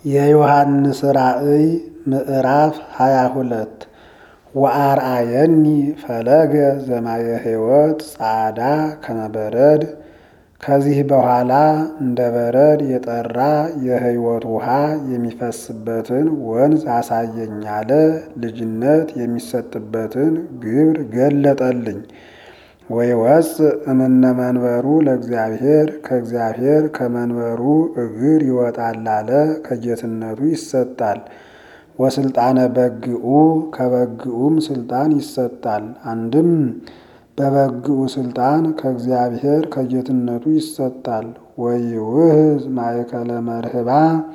የዮሐንስ ራእይ ምዕራፍ ሃያ ሁለት ወአርአየኒ ፈለገ ዘማየ ሕይወት ጻዕዳ ከመበረድ ከዚህ በኋላ እንደ በረድ የጠራ የሕይወት ውሃ የሚፈስበትን ወንዝ አሳየኝ አለ። ልጅነት የሚሰጥበትን ግብር ገለጠልኝ። ወይወፅእ እምነ መንበሩ ለእግዚአብሔር ከእግዚአብሔር ከመንበሩ እግር ይወጣል አለ። ከጌትነቱ ይሰጣል። ወስልጣነ በግኡ ከበግኡም ስልጣን ይሰጣል። አንድም በበግኡ ስልጣን ከእግዚአብሔር ከጌትነቱ ይሰጣል። ወይውህዝ ማእከለ መርህባ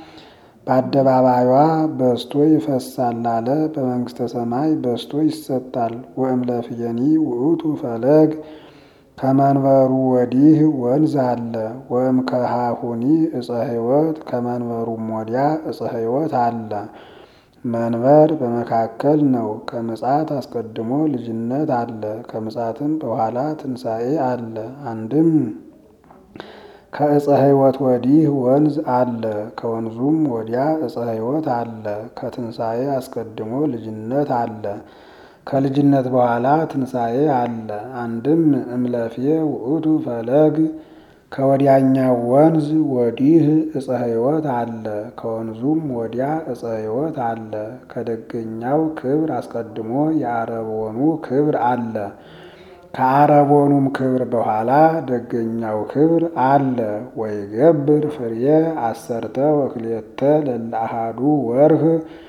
በአደባባዩዋ በስቶ ይፈሳል አለ። በመንግስተ ሰማይ በስቶ ይሰጣል። ወእምለፍየኒ ውእቱ ፈለግ ከመንበሩ ወዲህ ወንዝ አለ። ወእም ከሃሁኒ እፀ ሕይወት ከመንበሩም ወዲያ እፀ ሕይወት አለ። መንበር በመካከል ነው። ከምጽአት አስቀድሞ ልጅነት አለ። ከምጽአትም በኋላ ትንሣኤ አለ። አንድም ከእፀ ሕይወት ወዲህ ወንዝ አለ። ከወንዙም ወዲያ እፀ ሕይወት አለ። ከትንሣኤ አስቀድሞ ልጅነት አለ። ከልጅነት በኋላ ትንሣኤ አለ። አንድም እምለፍየ ውእቱ ፈለግ ከወዲያኛው ወንዝ ወዲህ እፀ ሕይወት አለ። ከወንዙም ወዲያ እፀ ሕይወት አለ። ከደገኛው ክብር አስቀድሞ የአረቦኑ ክብር አለ። ከአረቦኑም ክብር በኋላ ደገኛው ክብር አለ። ወይገብር ፍሬ አሰርተ ወክልኤተ ለለአሃዱ ወርህ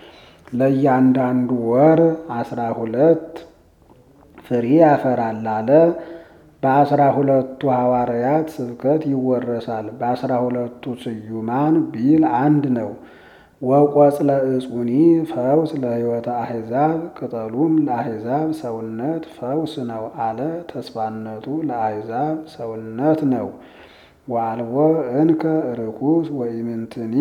ለእያንዳንዱ ወር አስራ ሁለት ፍሬ ያፈራል አለ። በአስራ ሁለቱ ሐዋርያት ስብከት ይወረሳል። በአስራ ሁለቱ ስዩማን ቢል አንድ ነው። ወቆጽለ እጹኒ ፈውስ ለሕይወተ አሕዛብ ቅጠሉም ለአሕዛብ ሰውነት ፈውስ ነው አለ። ተስፋነቱ ለአሕዛብ ሰውነት ነው። ወአልቦ እንከ ርኩስ ወኢምንትኒ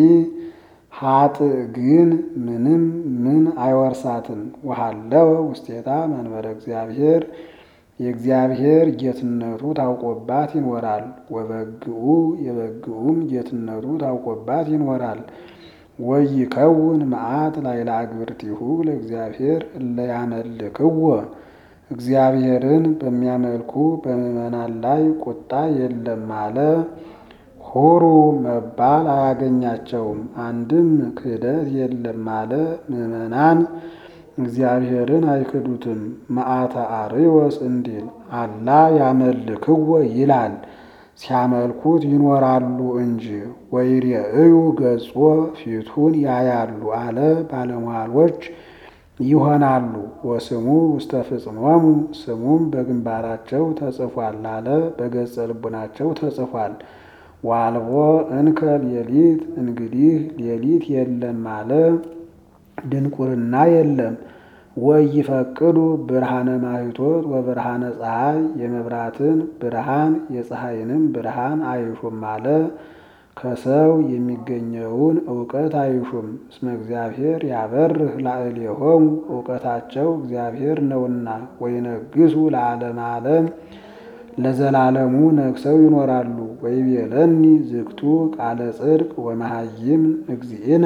ሀጥእ ግን ምንም ምን አይወርሳትም። ወሃለወ ውስቴታ መንበረ እግዚአብሔር የእግዚአብሔር ጌትነቱ ታውቆባት ይኖራል። ወበግኡ የበግኡም ጌትነቱ ታውቆባት ይኖራል። ወይከውን መዓት ላዕለ አግብርቲሁ ለእግዚአብሔር እለ ያመልክዎ እግዚአብሔርን በሚያመልኩ በምዕመናን ላይ ቁጣ የለም አለ። ሁሩ መባል አያገኛቸውም። አንድም ክህደት የለም አለ። ምዕመናን እግዚአብሔርን አይክዱትም። መዓተ አርዮስ እንዲል አላ ያመልክዎ ይላል። ሲያመልኩት ይኖራሉ እንጂ ወይሬእዩ ገጾ ፊቱን ያያሉ አለ። ባለሟሎች ይሆናሉ። ወስሙ ውስተ ፍጽሞሙ ስሙም በግንባራቸው ተጽፏል አለ። በገጸ ልቡናቸው ተጽፏል። ዋልቦ እንከ ሌሊት እንግዲህ ሌሊት የለም አለ። ድንቁርና የለም። ወይፈቅዱ ብርሃነ ማኅቶት ወብርሃነ ፀሐይ የመብራትን ብርሃን የፀሐይንም ብርሃን አይሹም አለ። ከሰው የሚገኘውን እውቀት አይሹም። እስመ እግዚአብሔር ያበርህ ላዕሌሆሙ እውቀታቸው እግዚአብሔር ነውና። ወይነግሱ ለዓለመ ዓለም ለዘላለሙ ነግሰው ይኖራሉ። ወይቤለኒ ዝግቱ ቃለ ጽድቅ ወመሃይም እግዚእነ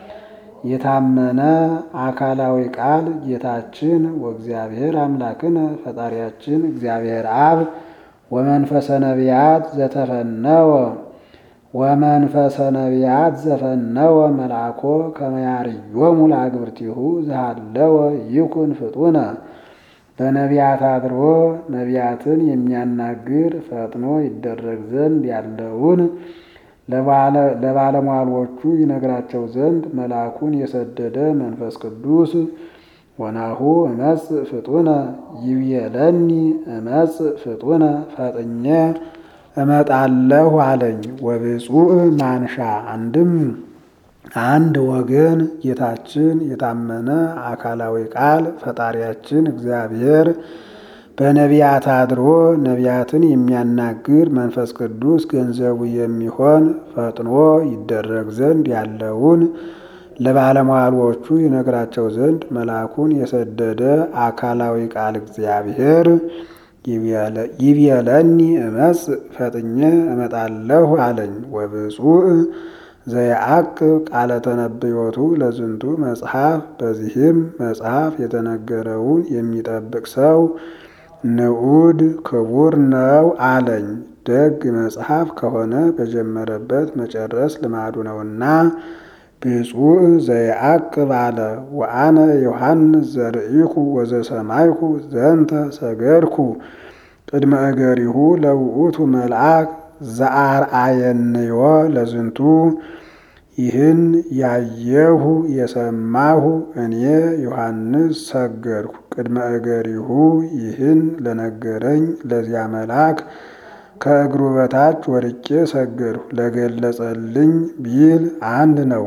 የታመነ አካላዊ ቃል ጌታችን ወእግዚአብሔር አምላክነ ፈጣሪያችን እግዚአብሔር አብ ወመንፈሰ ነቢያት ዘተፈነወ ወመንፈሰ ነቢያት ዘፈነወ መልአኮ ከመያርዮሙ ለአግብርቲሁ ዝሃለወ ይኩን ፍጡነ በነቢያት አድሮ ነቢያትን የሚያናግር ፈጥኖ ይደረግ ዘንድ ያለውን ለባለሟሎቹ ይነግራቸው ዘንድ መልአኩን የሰደደ መንፈስ ቅዱስ ወናሁ እመጽእ ፍጡነ ይብየለኒ እመጽእ ፍጡነ ፈጥኜ እመጣለሁ አለኝ። ወብፁዕ ማንሻ አንድም አንድ ወገን ጌታችን የታመነ አካላዊ ቃል ፈጣሪያችን እግዚአብሔር በነቢያት አድሮ ነቢያትን የሚያናግር መንፈስ ቅዱስ ገንዘቡ የሚሆን ፈጥኖ ይደረግ ዘንድ ያለውን ለባለሟሎቹ ይነግራቸው ዘንድ መልአኩን የሰደደ አካላዊ ቃል እግዚአብሔር ይብየለኒ እመጽእ ፈጥኜ እመጣለሁ አለኝ። ወብፁዕ ዘየዐቅብ ቃለ ተነብዮቱ ለዝንቱ መጽሐፍ በዚህም መጽሐፍ የተነገረውን የሚጠብቅ ሰው ንዑድ ክቡር ነው አለኝ። ደግ መጽሐፍ ከሆነ በጀመረበት መጨረስ ልማዱ ነውና ብፁዕ ዘየዐቅብ አለ። ወአነ ዮሐንስ ዘርኢኩ ወዘሰማይኩ ዘንተ ሰገድኩ ቅድመ እገሪሁ ለውእቱ መልአክ ዘአርአየንዮ ለዝንቱ ይህን ያየሁ የሰማሁ እኔ ዮሐንስ ሰገድኩ ቅድመ እገሪሁ ይህን ለነገረኝ ለዚያ መልአክ ከእግሩ በታች ወድቄ ሰገድሁ ለገለጸልኝ ቢል አንድ ነው።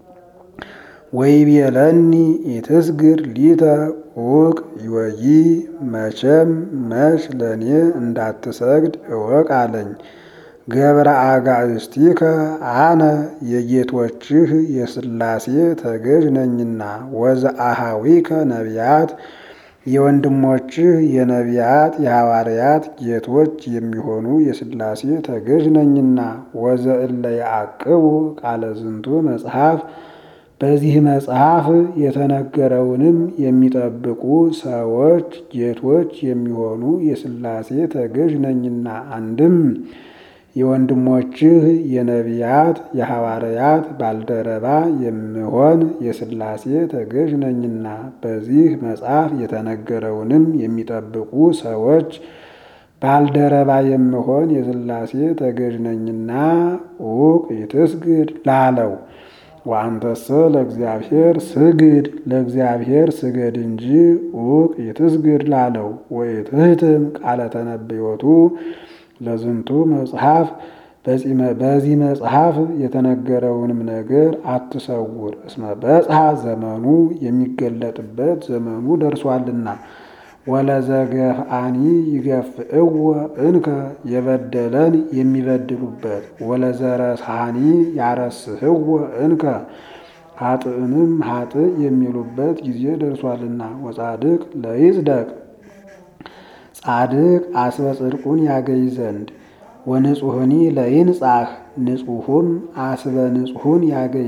ወይቤለኒ ኢትስግድ ሊተ ውቅ ይወይ መቼም መች ለእኔ እንዳትሰግድ እወቅ አለኝ። ገብረ አጋእዝቲከ አነ የጌቶችህ የሥላሴ ተገዥ ነኝና ወዘአሃዊከ ነቢያት የወንድሞችህ የነቢያት የሐዋርያት ጌቶች የሚሆኑ የሥላሴ ተገዥ ነኝና ወዘእለ ያዕቅቡ ቃለ ዝንቱ መጽሐፍ በዚህ መጽሐፍ የተነገረውንም የሚጠብቁ ሰዎች ጌቶች የሚሆኑ የሥላሴ ተገዥ ነኝና አንድም የወንድሞችህ የነቢያት የሐዋርያት ባልደረባ የምሆን የሥላሴ ተገዥ ነኝና በዚህ መጽሐፍ የተነገረውንም የሚጠብቁ ሰዎች ባልደረባ የምሆን የሥላሴ ተገዥ ነኝና ውቅ ይትስግድ ላለው ወአንተሰ ለእግዚአብሔር ስግድ ለእግዚአብሔር ስገድ እንጂ ውቅ ይትስግድ ላለው ወይትህትም ቃለ ተነብዮቱ ለዝንቱ መጽሐፍ በዚህ መጽሐፍ የተነገረውንም ነገር አትሰውር። እስመ በጽሐ ዘመኑ የሚገለጥበት ዘመኑ ደርሷልና። ወለዘገፍአኒ ይገፍእዎ እንከ የበደለን የሚበድሉበት ወለዘረስሐኒ ያረስህዎ እንከ ኃጥእንም ኃጥእ የሚሉበት ጊዜ ደርሷልና። ወጻድቅ ለይጽደቅ ጻድቅ አስበ ጽድቁን ያገኝ ዘንድ ወንጹሕኒ ለይንጻሕ ንጹሑም አስበ ንጹሑን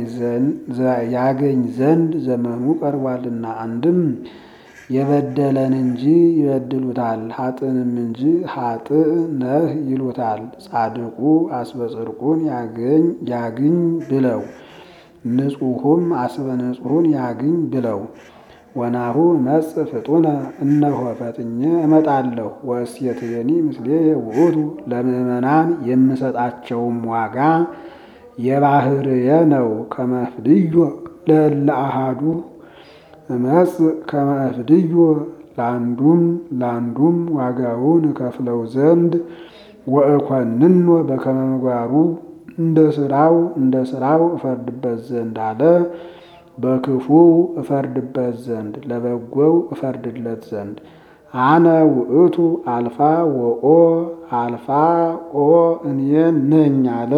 ያገኝ ዘንድ ዘመኑ ቀርቧልና። አንድም የበደለን እንጂ ይበድሉታል፣ ኃጥእንም እንጂ ኃጥእ ነህ ይሉታል። ጻድቁ አስበ ጽድቁን ያግኝ ብለው ንጹሑም አስበ ንጹሑን ያግኝ ብለው ወናሁ እመጽእ ፍጡነ እነሆ ፈጥኜ እመጣለሁ። ወእሴትየኒ ምስሌየ ውእቱ ለምእመናን የምሰጣቸውም ዋጋ የባህርየ ነው። ከመፍድዮ ለእለ አሃዱ እመጽእ ከመፍድዮ ለአንዱም ለአንዱም ዋጋውን እከፍለው ዘንድ ወእኮንኖ በከመ ምግባሩ እንደ ስራው እንደ ስራው እፈርድበት ዘንድ አለ። በክፉው እፈርድበት ዘንድ ለበጎው እፈርድለት ዘንድ አነ ውእቱ አልፋ ወኦ አልፋ ኦ እኔ ነኝ አለ።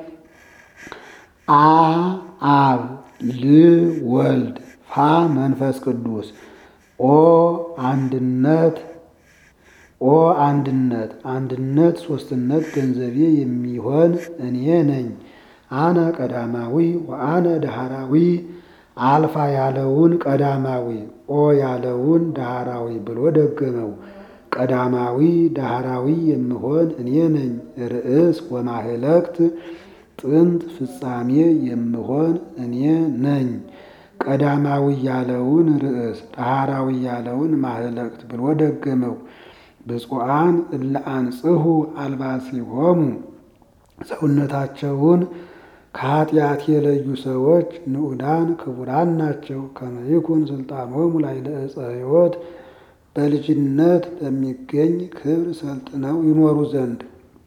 አ አብ ል ወልድ ፋ መንፈስ ቅዱስ ኦ አንድነት ኦ አንድነት አንድነት ሶስትነት ገንዘቤ የሚሆን እኔ ነኝ። አነ ቀዳማዊ ወአነ ዳህራዊ አልፋ ያለውን ቀዳማዊ ኦ ያለውን ዳህራዊ ብሎ ደገመው። ቀዳማዊ ዳህራዊ የምሆን እኔ ነኝ። ርእስ ወማህለክት ጥንት ፍጻሜ የምሆን እኔ ነኝ። ቀዳማዊ ያለውን ርእስ ዳህራዊ ያለውን ማህለክት ብሎ ደገመው። ብፁዓን እለ አንጽሑ አልባሲሆሙ ሰውነታቸውን ከኃጢአት የለዩ ሰዎች ንዑዳን ክቡራን ናቸው። ከመይኩን ስልጣኖሙ ላዕለ ዕፀ ሕይወት በልጅነት በሚገኝ ክብር ሰልጥነው ይኖሩ ዘንድ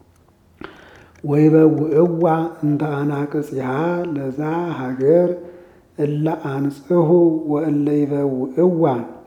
ወይበውዕዋ እንተ አናቅጽሃ ለዛ ሀገር እለ አንጽሑ ወእለ ይበውዕዋ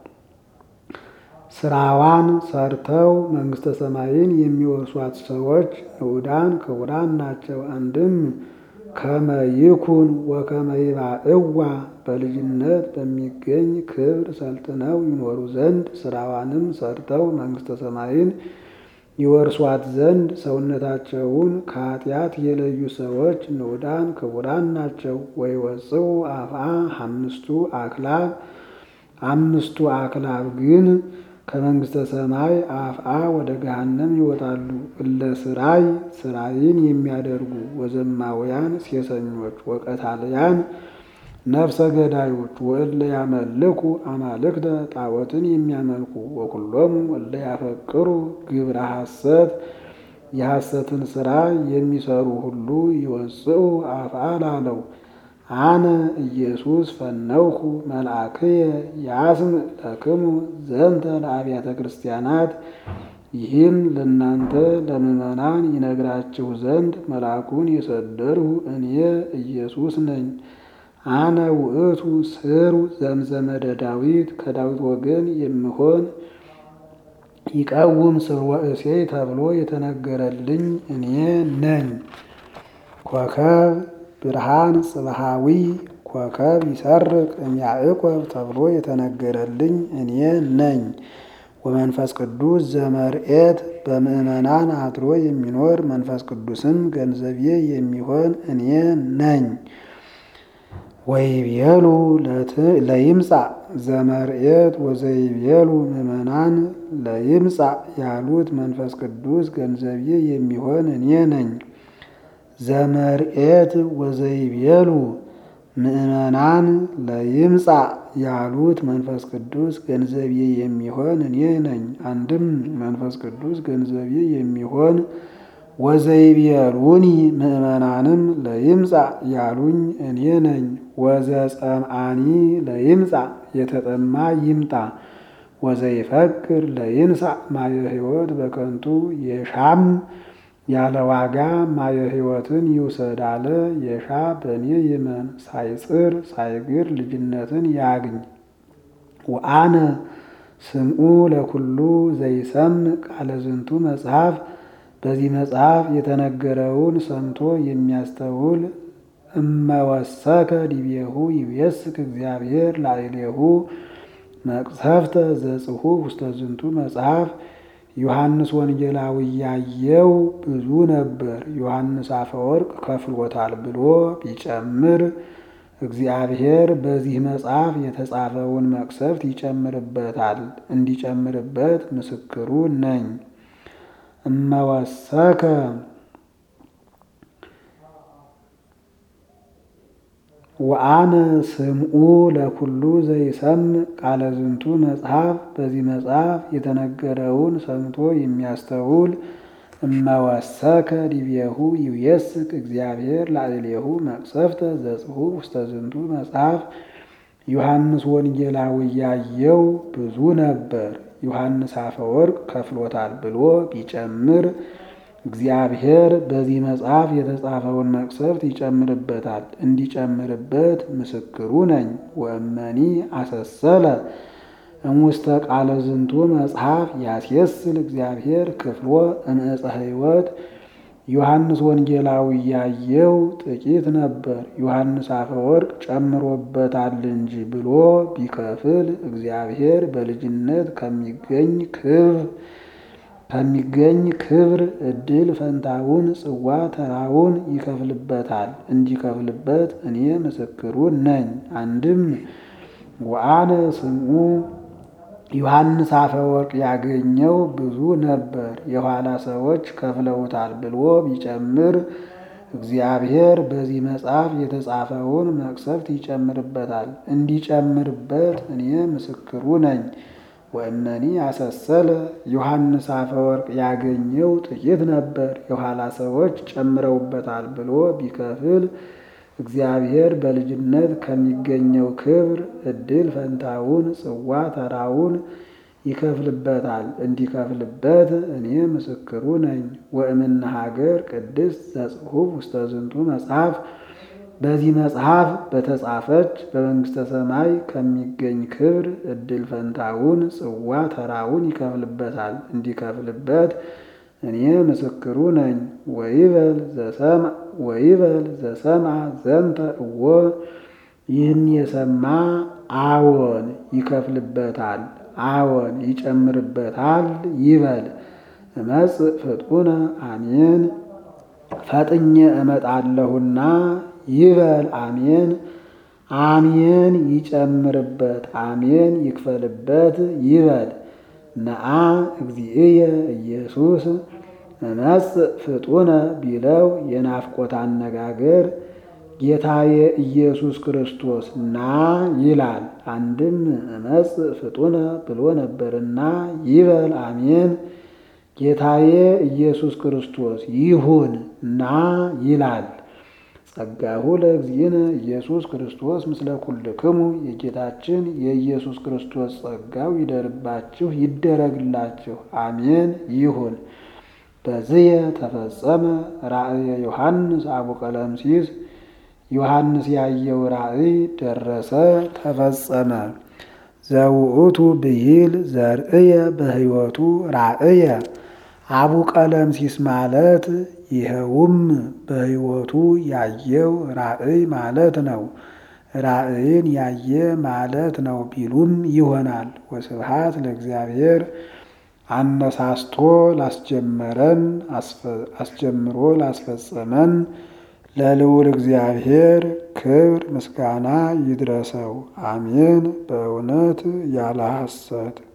ስራዋን ሰርተው መንግሥተ ሰማይን የሚወርሷት ሰዎች ንዑዳን ክቡራን ናቸው። አንድም ከመይኩን ወከመይባዕዋ በልጅነት በሚገኝ ክብር ሰልጥነው ይኖሩ ዘንድ ስራዋንም ሰርተው መንግሥተ ሰማይን ይወርሷት ዘንድ ሰውነታቸውን ከኃጢአት የለዩ ሰዎች ንዑዳን ክቡራን ናቸው። ወይወፅኡ አፍአ አምስቱ አክላብ አምስቱ አክላብ ግን ከመንግሥተ ሰማይ አፍአ ወደ ገሃነም ይወጣሉ። እለ ስራይ ስራይን የሚያደርጉ ወዘማውያን ሴሰኞች ወቀታልያን ነፍሰ ገዳዮች ወእለ ያመልኩ አማልክተ ጣዖትን የሚያመልኩ ወኩሎሙ እለ ያፈቅሩ ግብረ ሐሰት የሐሰትን ሥራ የሚሰሩ ሁሉ ይወፅኡ አፍአ ላለው አነ ኢየሱስ ፈነውኩ መልአክየ ያስምዕ ለክሙ ዘንተ ለአብያተ ክርስቲያናት ይህም ለእናንተ ለምዕመናን ይነግራችሁ ዘንድ መልአኩን የሰደድሁ እኔ ኢየሱስ ነኝ። አነ ውእቱ ስሩ ዘምዘመደ ዳዊት ከዳዊት ወገን የምሆን ይቀውም ስርወ እሴይ ተብሎ የተነገረልኝ እኔ ነኝ። ኮከብ ብርሃን ጽብሃዊ ኮከብ ይሰርቅ እምያዕቆብ ተብሎ የተነገረልኝ እኔ ነኝ። ወመንፈስ ቅዱስ ዘመርኤት በምዕመናን አድሮ የሚኖር መንፈስ ቅዱስም ገንዘቤ የሚሆን እኔ ነኝ። ወይቤሉ ለይምጻእ ዘመርኤት ወዘይቤሉ ምዕመናን ለይምጻእ ያሉት መንፈስ ቅዱስ ገንዘቤ የሚሆን እኔ ነኝ። ዘመርኤት ወዘይቤሉ ምዕመናን ለይምጻእ ያሉት መንፈስ ቅዱስ ገንዘቤ የሚሆን እኔ ነኝ። አንድም መንፈስ ቅዱስ ገንዘቤ የሚሆን ወዘይቤሉኒ ምዕመናንም ለይምጻእ ያሉኝ እኔ ነኝ። ወዘጸምአኒ ለይምጻእ የተጠማ ይምጣ። ወዘይፈቅር ለይንሳእ ማየ ሕይወት በከንቱ የሻም ያለ ዋጋ ማየ ሕይወትን ይውሰድ አለ። የሻ በእኔ ይመን ሳይጽር ሳይግር ልጅነትን ያግኝ። ወአነ ስምዑ ለኩሉ ዘይሰምዕ ቃለ ዝንቱ መጽሐፍ በዚህ መጽሐፍ የተነገረውን ሰምቶ የሚያስተውል እመወሰከ ዲቤሁ ይቤስክ እግዚአብሔር ላዕሌሁ መቅሰፍተ ዘጽሑፍ ውስተ ዝንቱ መጽሐፍ ዮሐንስ ወንጌላዊ ያየው ብዙ ነበር፣ ዮሐንስ አፈወርቅ ከፍሎታል ብሎ ቢጨምር እግዚአብሔር በዚህ መጽሐፍ የተጻፈውን መቅሰፍት ይጨምርበታል። እንዲጨምርበት ምስክሩ ነኝ። እመወሰከ ወአነ ስምዑ ለኩሉ ዘይሰምዕ ቃለ ዝንቱ መጽሐፍ በዚህ መጽሐፍ የተነገረውን ሰምቶ የሚያስተውል እመወሰከ ዲቤሁ ይውየስክ እግዚአብሔር ላዕሌሁ መቅሰፍተ ዘጽሑፍ ውስተ ዝንቱ መጽሐፍ ዮሐንስ ወንጌላዊ ያየው ብዙ ነበር፣ ዮሐንስ አፈወርቅ ከፍሎታል ብሎ ቢጨምር እግዚአብሔር በዚህ መጽሐፍ የተጻፈውን መቅሰፍት ይጨምርበታል። እንዲጨምርበት ምስክሩ ነኝ። ወእመኒ አሰሰለ እሙስተ ቃለ ዝንቱ መጽሐፍ ያስየስል እግዚአብሔር ክፍሎ እምዕፀ ሕይወት ዮሐንስ ወንጌላዊ ያየው ጥቂት ነበር፣ ዮሐንስ አፈወርቅ ጨምሮበታል እንጂ ብሎ ቢከፍል እግዚአብሔር በልጅነት ከሚገኝ ክብር ከሚገኝ ክብር ዕድል ፈንታውን ጽዋ ተራውን ይከፍልበታል። እንዲከፍልበት እኔ ምስክሩ ነኝ። አንድም ወአነ ስምዑ ዮሐንስ አፈወርቅ ያገኘው ብዙ ነበር፣ የኋላ ሰዎች ከፍለውታል ብሎ ቢጨምር እግዚአብሔር በዚህ መጽሐፍ የተጻፈውን መቅሰፍት ይጨምርበታል። እንዲጨምርበት እኔ ምስክሩ ነኝ። ወእመኒ አሰሰለ ዮሐንስ አፈወርቅ ያገኘው ጥቂት ነበር፣ የኋላ ሰዎች ጨምረውበታል ብሎ ቢከፍል እግዚአብሔር በልጅነት ከሚገኘው ክብር ዕድል ፈንታውን ጽዋ ተራውን ይከፍልበታል። እንዲከፍልበት እኔ ምስክሩ ነኝ። ወእምነ ሀገር ቅድስት ዘጽሑፍ ውስተ ዝንቱ መጽሐፍ በዚህ መጽሐፍ በተጻፈች በመንግሥተ ሰማይ ከሚገኝ ክብር ዕድል ፈንታውን ጽዋ ተራውን ይከፍልበታል። እንዲከፍልበት እኔ ምስክሩ ነኝ። ወይበል ዘሰምዐ ወይበል ዘሰምዐ ዘንተ እወ ይህን የሰማ አዎን ይከፍልበታል፣ አዎን ይጨምርበታል ይበል። እመጽእ ፍጡነ አሜን ፈጥኜ እመጣለሁና ይበል አሜን አሜን ይጨምርበት አሜን ይክፈልበት ይበል ነአ እግዚእየ ኢየሱስ እመጽእ ፍጡነ ቢለው የናፍቆት አነጋገር ጌታዬ ኢየሱስ ክርስቶስ ና ይላል። አንድም እመጽእ ፍጡነ ብሎ ነበርና ይበል አሜን ጌታዬ ኢየሱስ ክርስቶስ ይሁን ና ይላል። ጸጋሁ ለእግዚእነ ኢየሱስ ክርስቶስ ምስለ ኩልክሙ የጌታችን የኢየሱስ ክርስቶስ ጸጋው ይደርባችሁ ይደረግላችሁ፣ አሜን ይሁን። በዝየ ተፈጸመ ራእየ ዮሐንስ አቡቀለምሲስ ዮሐንስ ያየው ራእይ ደረሰ ተፈጸመ። ዘውእቱ ብሂል ዘርእየ በሕይወቱ ራእየ አቡ ቀለምሲስ ማለት ይኸውም በሕይወቱ ያየው ራእይ ማለት ነው። ራእይን ያየ ማለት ነው ቢሉም ይሆናል። ወስብሐት ለእግዚአብሔር አነሳስቶ ላስጀመረን አስጀምሮ ላስፈጸመን ለልዑል እግዚአብሔር ክብር ምስጋና ይድረሰው። አሜን። በእውነት ያለ ሐሰት